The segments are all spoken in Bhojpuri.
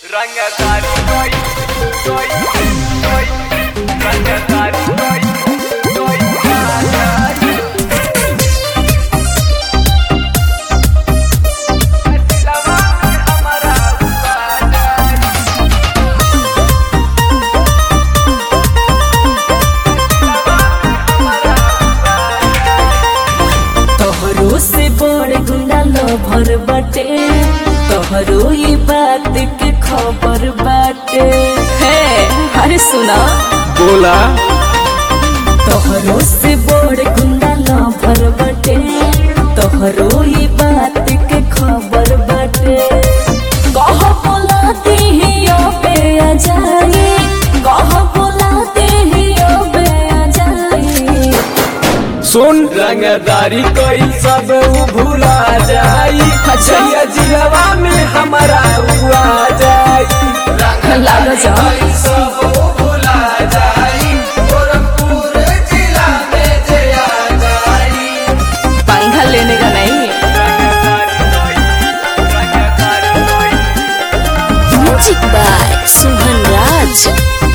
Rangatarí soy, soy, soy, Rangatarí soy, soy, Rangatarí. La mami हमारा Rangatarí. तोहरो से बड़ गुंडा लभर बाटे तोहरो ये बात के खबर बाटे हे अरे सुना बोला तोहरो से बड़ गुंडा लभर बाटे तोहरो ये बात के खबर बाटे कह बोलाती ही अबे आ जाए कह बोलाती ही अबे आ जाए सुन रंगदारी कोई सब उ भूला जाई अच्छा। जइया जिलवा में हमारा हुआ जाई लाग जा सब उ भूला जाई गोरखपुर जिला में जया जाई पंखा लेने का नहीं म्यूजिक बाय सुभन राज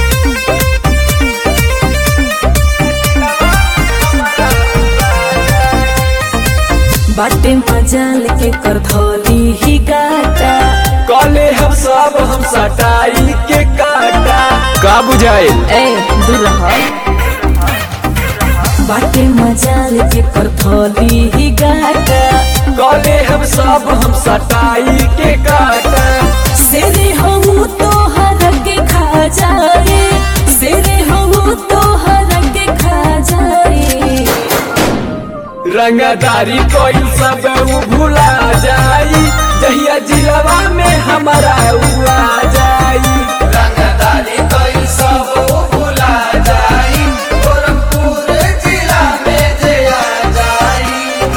बाटे मजाल के कर धोली ही गाटा कले हम सब हम सटाई के काटा का बुझाए ए दूर रह बाटे मजाल के कर धोली ही गाटा कले हम सब हम सटाई के काटा सेरे हम तो हर के खा जाए सेरे हम तो हर के खा जाए रंगदारी कोई सब उ भूला जाई जहिया जिलवा में हमारा हुआ जाई रंगदारी कोई सब उ भूला जाई गोरखपुर जिला में जया जाई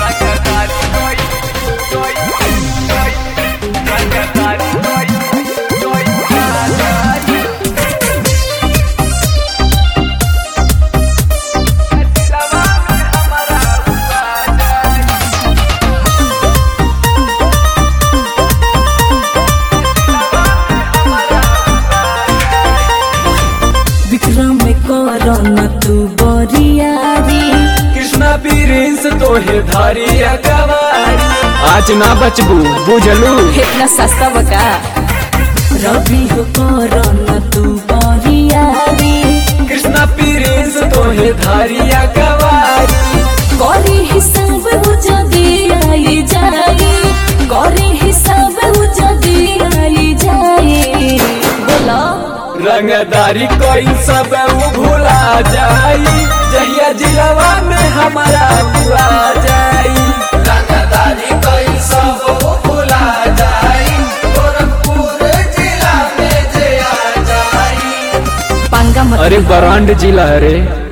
विक्रम करन तू बरियारी कृष्णा प्रिंस तोहे धारी अगवारी आज ना बचबू बुझलू इतना सस्ता बका रवि हो करन तू बरियारी कृष्णा प्रिंस तोहे धारी अगवारी गरी हिसाब हो जदी आई जाए गरी हिसाब हो जदी आई जाए बोला रंगदारी कोई सब उ भूला जाई जहिया जिलवा में हमारा हुआ जाई रंगदारी कोई सब उ भूला जाई गोरखपुर जिला में जया जाई पंगा मत अरे बरांड जिला रे